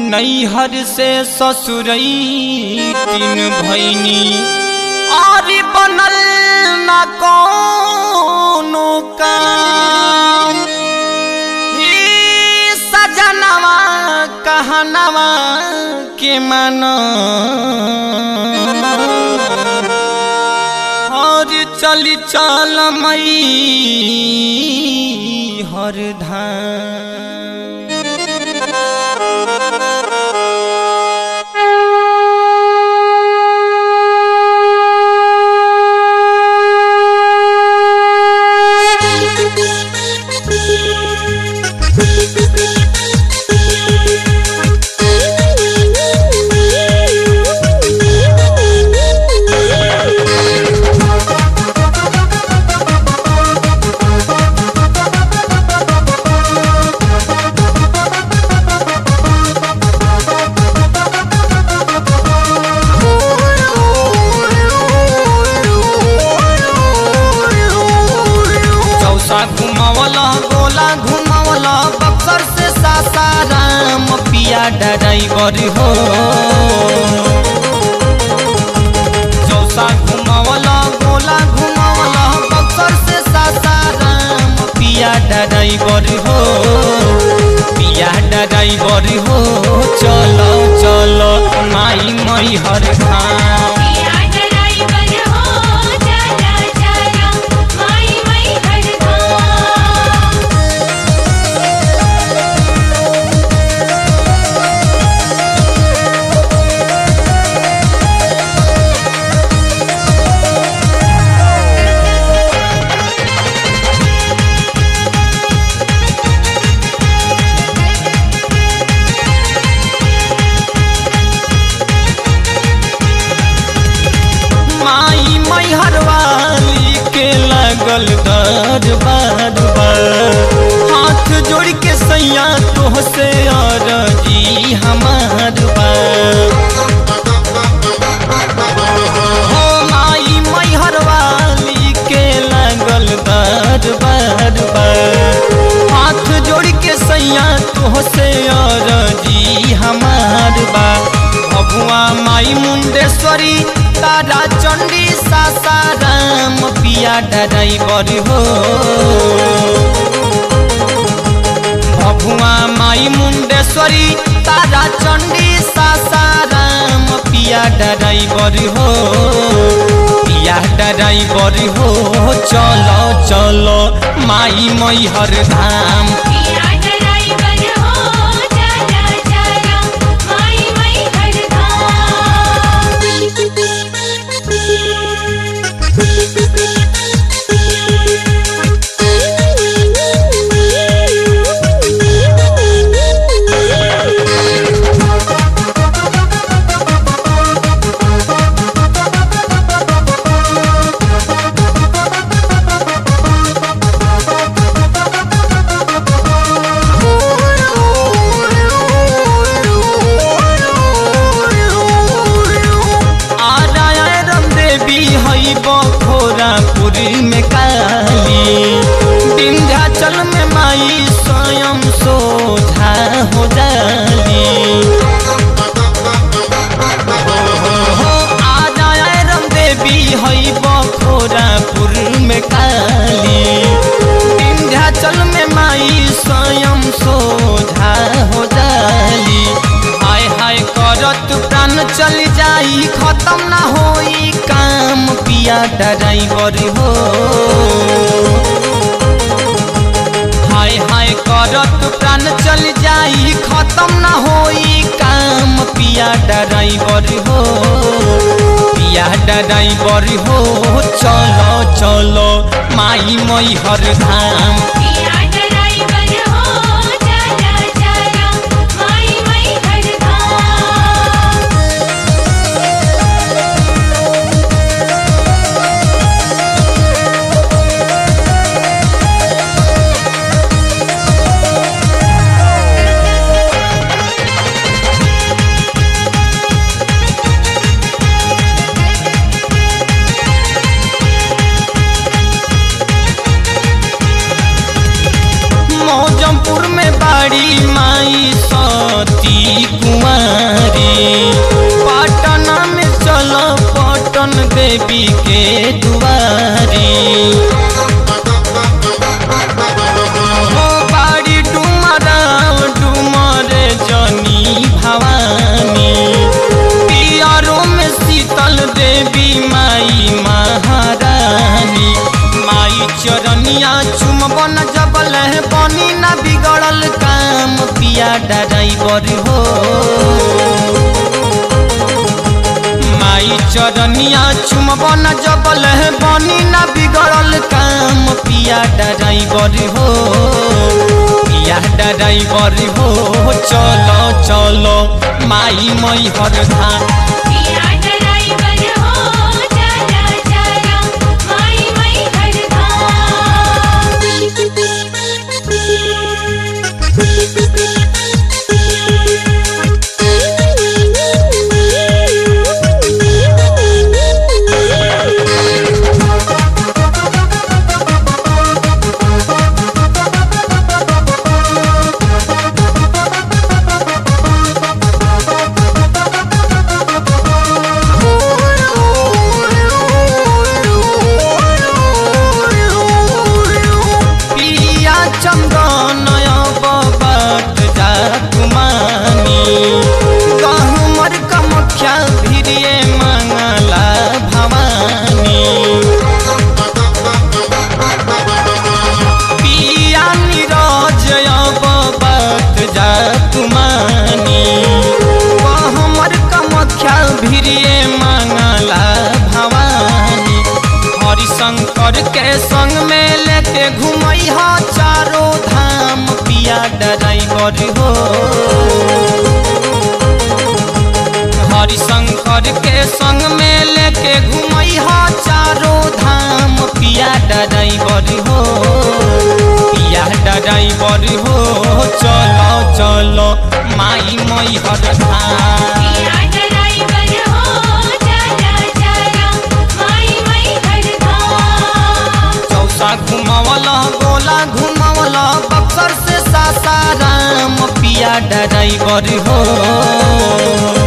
नैहर से ससुरई तीन भैनी और बनल न कोनो काम ही सजनवा कहनवा के मन और चली चल मई हर धाम चौसा घुमावला गोला घुमावला बक्सर से सासाराम पिया ड्राइवर हो चौसा घुमावला गोला घुमावला बक्सर से सासाराम पिया ड्राइवर हो पिया ड्राइवर हो चलो चलो माई मई हर धाम पिया ड्राइवर हो चला चला माई माई हरधाम माई मई हरवाली के लगल दरबार बार हाथ जोड़ के सैया तोह से अरजी हमार बार हो माई मई हरवाली के लगल दरबार बार हाथ जोड़ के सैया तोह से अरजी हमार बा भगुआ माई मुंडेश्वरी तारा चंडी सासाराम पिया ड्राइवर हो भगुआ माई मुंडेश्वरी तारा चंडी सासाराम पिया ड्राइवर हो पिया ड्राइवर हो चलो चलो माई मई हर धाम पिया ड्राइवर हो चला चला माई माई हरधाम आरायण देवी हई बखोरापुर में काली विंध्याचल में माई स्वयं सोझा हो जाली हो आरायण देवी हई बखोरापुर में काली विंध्याचल में माई स्वयं सोझा हो जाली हाय हाय करत प्राण चल जाई खत्म ना होई काम पिया ड्राइवर हो हाय हाय करत प्राण चल जाई खत्म ना होई काम पिया ड्राइवर हो पिया ड्राइवर हो चलो चलो माई मई हर धाम पिया ड्राइवर हो चला चला माई माई हरधाम हो देवी के दुआरी हो बाड़ी डुमराव डुमर जनी भवानी पियरों में शीतल देवी माई महारानी माई चरनिया चुमबन जबल है बनी ना बिगड़ल काम पिया ड्राइवर हो माई चरनिया चुमबन जबल है बनी ना बिगड़ल काम पिया ड्राइवर हो पिया ड्राइवर हो चलो चलो माई मई हर धाम पिया ड्राइवर हो चला चला माई माई हर पिया चंदन बाट जा कुमानी गहुमर कमख्या भिरिये मंगला भवानी पिया नीरज बाट जा कुमानी गहुमर कमख्या भिरिये मंगला भवानी हरिशंकर के संग में लेके घुमई हा चारों धाम पिया ड्राइवर हो हरिशंकर के संग में लेके घुमई हा चारों धाम पिया ड्राइवर हो पिया ड्राइवर हो चलो चलो माई मई हर धाम पिया ड्राइवर हो चला चला माई माई हर चौसा घुमावला गोला घुमावला बक्सर से सासाराम पिया ड्राइवर हो